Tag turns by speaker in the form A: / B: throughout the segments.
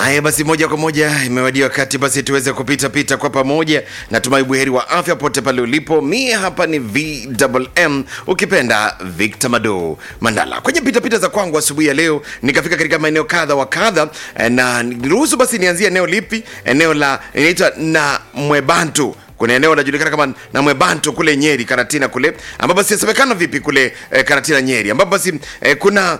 A: Haya basi, moja kwa moja imewadia wakati basi tuweze kupita pita kwa pamoja. Natumai buheri wa afya pote pale ulipo. Mie hapa ni VMM, ukipenda Victor Mado Mandala. Kwenye pita pita za kwangu asubuhi ya leo, nikafika katika maeneo kadha wa kadha, eh, na niruhusu basi nianzie eneo lipi? Eneo la inaitwa na Mwebantu kuna eneo linajulikana kama na Mwebanto kule Nyeri Karatina kule ambapo basi yasemekana vipi kule eh, Karatina Nyeri ambapo basi eh, kuna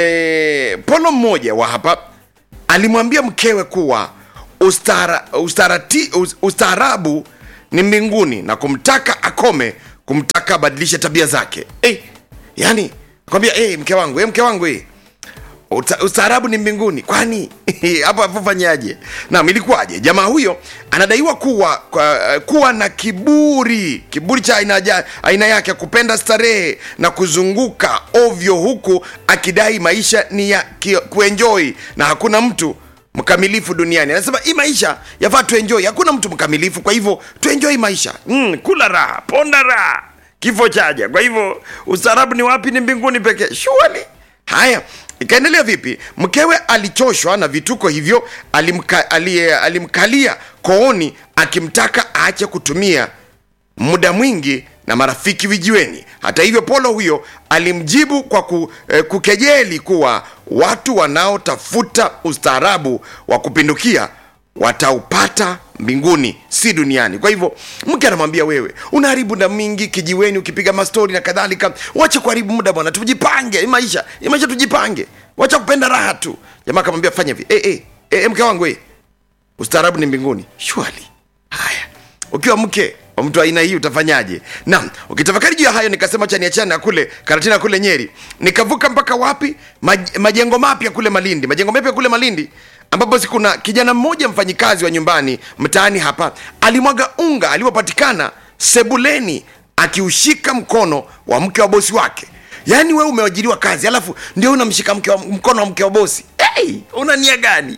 A: eh, polo mmoja wa hapa alimwambia mkewe kuwa ustara, ustarati, us- ustaarabu ni mbinguni na kumtaka akome kumtaka abadilishe tabia zake hey, yani kwambia hey, mke wangu hey, mke wangu hey, Uta- ustaarabu ni mbinguni kwani hapo apofanyaje nam ilikuwaje jamaa huyo anadaiwa kuwa kwa, kuwa na kiburi kiburi cha aina, ja- aina yake kupenda starehe na kuzunguka ovyo huku akidai maisha ni ya ki- kuenjoi na hakuna mtu mkamilifu duniani anasema hii maisha yafaa tuenjoi hakuna mtu mkamilifu kwa hivyo tuenjoi maisha mm, kula raha ponda raha kifo chaja kwa hivyo ustaarabu ni wapi ni mbinguni pekee shuali haya ikaendelea vipi mkewe alichoshwa na vituko hivyo alimka, alie, alimkalia kooni akimtaka aache kutumia muda mwingi na marafiki vijiweni hata hivyo polo huyo alimjibu kwa ku, eh, kukejeli kuwa watu wanaotafuta ustaarabu wa kupindukia wataupata mbinguni si duniani kwa hivyo mke anamwambia wewe unaharibu muda mingi kijiweni ukipiga mastori na kadhalika wacha kuharibu muda bwana tujipange hii maisha hii maisha tujipange wacha kupenda raha tu jamaa akamwambia fanya hivi eh, eh, eh, mke wangu eh, ustaarabu ni mbinguni shwali haya ukiwa mke wa mtu aina hii utafanyaje naam ukitafakari juu ya hayo nikasema cha niachane na kule karatina kule nyeri nikavuka mpaka wapi Maj, majengo mapya kule malindi majengo mapya kule malindi ambapo si kuna kijana mmoja mfanyikazi wa nyumbani mtaani hapa alimwaga unga aliopatikana sebuleni akiushika mkono wa mke wa bosi wake yaani wewe umeajiriwa kazi alafu ndio unamshika mke wa, mkono wa mke wa bosi hey, una nia gani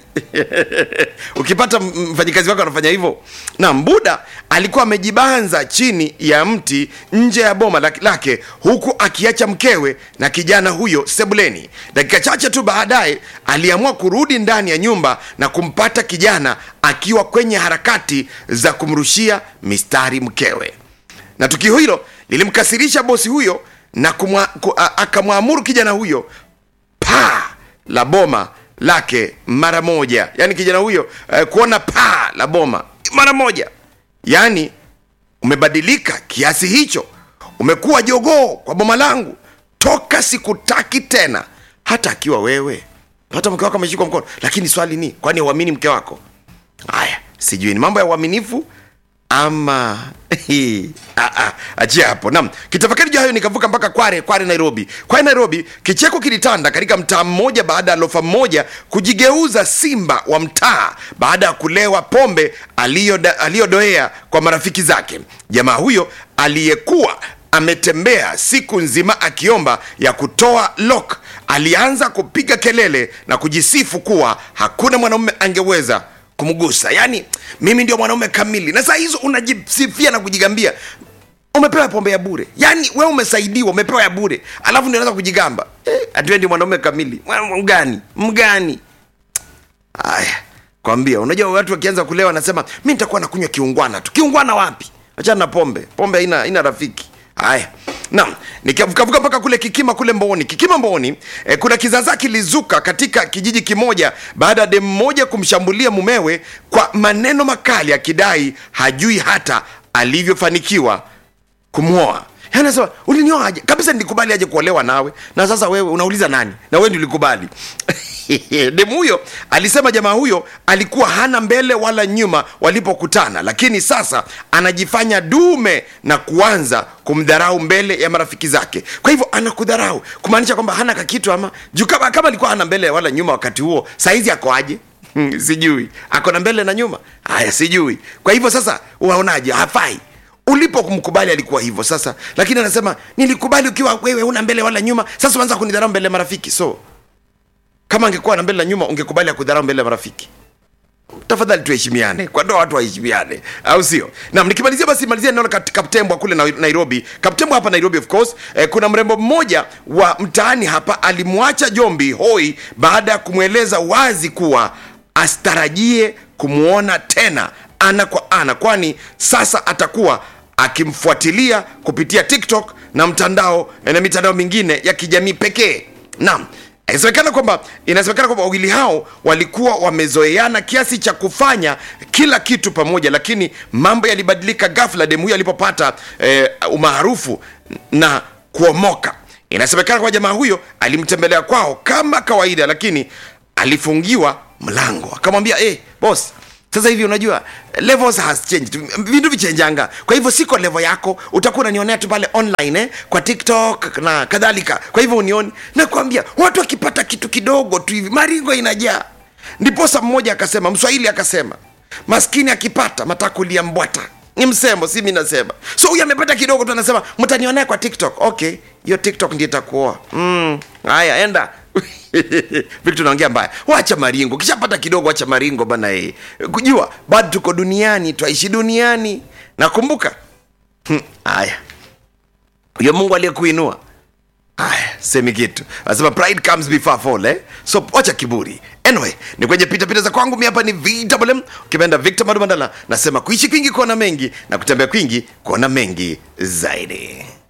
A: ukipata m- mfanyikazi wako anafanya hivyo na mbuda alikuwa amejibanza chini ya mti nje ya boma lak- lake huku akiacha mkewe na kijana huyo sebuleni dakika chache tu baadaye aliamua kurudi ndani ya nyumba na kumpata kijana akiwa kwenye harakati za kumrushia mistari mkewe na tukio hilo lilimkasirisha bosi huyo na kumwa, ku, a- akamwamuru kijana huyo paa la boma lake mara moja yaani kijana huyo eh, kuona paa la boma mara moja yaani umebadilika kiasi hicho umekuwa jogoo kwa boma langu toka sikutaki tena hata akiwa wewe hata mke wako ameshikwa mkono lakini swali ni kwani uamini mke wako haya sijui ni mambo ya uaminifu ama Ah, ah, achia hapo nam kitafakari juu hayo nikavuka mpaka kware kware nairobi kware nairobi kicheko kilitanda katika mtaa mmoja baada ya lofa mmoja kujigeuza simba wa mtaa baada ya kulewa pombe aliyoda- aliyodoea kwa marafiki zake jamaa huyo aliyekuwa ametembea siku nzima akiomba ya kutoa lok alianza kupiga kelele na kujisifu kuwa hakuna mwanaume angeweza kumgusa yaani mimi ndio mwanaume kamili na saa hizo unajisifia na kujigambia umepewa pombe ya bure yaani we umesaidiwa umepewa ya bure alafu ndio unaweza kujigamba eh, atiwe ndio mwanaume kamili Mwa- mgani mgani haya kwambia unajua watu wakianza kulewa wanasema mi nitakuwa nakunywa kiungwana tu kiungwana wapi achana na pombe pombe haina haina rafiki haya naam nikavukavuka mpaka kule kikima kule mbooni kikima mbooni eh, kuna kizaza kilizuka katika kijiji kimoja baada ya demu mmoja kumshambulia mumewe kwa maneno makali akidai hajui hata alivyofanikiwa kumwoa Yaani anasema ulinioa aje kabisa nilikubali aje kuolewa nawe na sasa wewe unauliza nani na wewe ndio ulikubali demu huyo alisema jamaa huyo alikuwa hana mbele wala nyuma walipokutana lakini sasa anajifanya dume na kuanza kumdharau mbele ya marafiki zake kwa hivyo anakudharau kumaanisha kwamba hana kakitu ama juu kama, kama alikuwa hana mbele wala nyuma wakati huo saizi ako aje Hmm, sijui ako na mbele na nyuma haya sijui kwa hivyo sasa unaonaje hafai ulipo kumkubali alikuwa hivyo sasa lakini anasema nilikubali ukiwa wewe una mbele wala nyuma sasa uanza kunidharau mbele ya marafiki so kama angekuwa na mbele na nyuma ungekubali akudharau mbele ya marafiki tafadhali tuheshimiane kwa ndoa watu waheshimiane au sio nam nikimalizia basi malizia neno la Kat- kaptembwa kule Nai- nairobi kaptembwa hapa nairobi of course eh, kuna mrembo mmoja wa mtaani hapa alimwacha jombi hoi baada ya kumweleza wazi kuwa asitarajie kumwona tena ana kwa ana kwani sasa atakuwa akimfuatilia kupitia tiktok na mtandao na mitandao mingine ya kijamii pekee naam inasemekana kwamba inasemekana kwamba wawili hao walikuwa wamezoeana kiasi cha kufanya kila kitu pamoja lakini mambo yalibadilika ghafla demu huyo alipopata eh, umaarufu na kuomoka inasemekana kwamba jamaa huyo alimtembelea kwao kama kawaida lakini alifungiwa mlango akamwambia hey, boss sasa hivi unajua levels has changed vindu vichenjanga kwa hivyo siko level yako utakuwa unanionea tu pale online eh, kwa tiktok na kadhalika kwa hivyo unioni nakwambia watu wakipata kitu kidogo tu hivi maringo inajaa ndiposa mmoja akasema mswahili akasema maskini akipata matakulia mbwata ni msemo si mi nasema so huyu amepata kidogo tu anasema mtanionea kwa tiktok okay hiyo tiktok ndio itakuoa mm, haya enda vitu naongea mbaya wacha maringo kishapata kidogo wacha maringo bana ee kujua bado tuko duniani twaishi duniani nakumbuka Hmm, haya huyo mungu aliyekuinua haya semi kitu anasema pride comes before fall eh? so wacha kiburi anyway ni kwenye pitapita za kwangu mi hapa ni vwm ukipenda victor madumandala nasema kuishi kwingi kuona mengi na kutembea kwingi kuona mengi zaidi